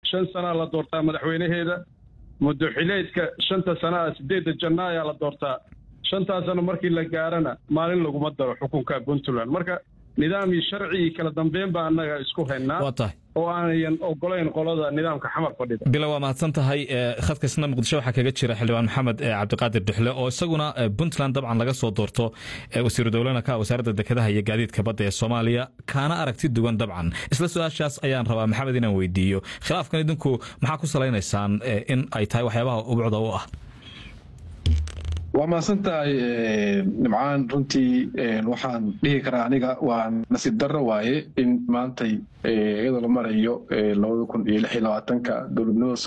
shan sanaa la doortaa madaxweynaheeda muddoxileedka shanta sanaa sideedda janna ayaa la doortaa shantaa sano markii la gaarana maalin laguma daro xukunka puntland marka nidaam iyo sharci iyo kala dambeyn baa annaga isku haynaa waa tahay oo aanayan ogolayn qolada nidaamka xamar fadhida bila waa mahadsan tahay khadkaisna muqdisho waxaa kaga jira xildhibaan maxamed cabdiqaadir duxle oo isaguna puntland dabcan laga soo doorto wasiiru dowlana ka wasaaradda dekedaha iyo gaadiidka badda ee soomaaliya kaana aragti duwan dabcan isla su-aashaas ayaan rabaa maxamed inaan weydiiyo khilaafkan idinku maxaa ku salaynaysaan in ay tahay waxyaabaha ubcda u ah waa mahadsan tahay nimcaan runtii waxaan dhihi karaa aniga waa nasiib darro waaye in maantay iyadoo la marayo labada kun iyo lix iyo labaatanka dowladnimada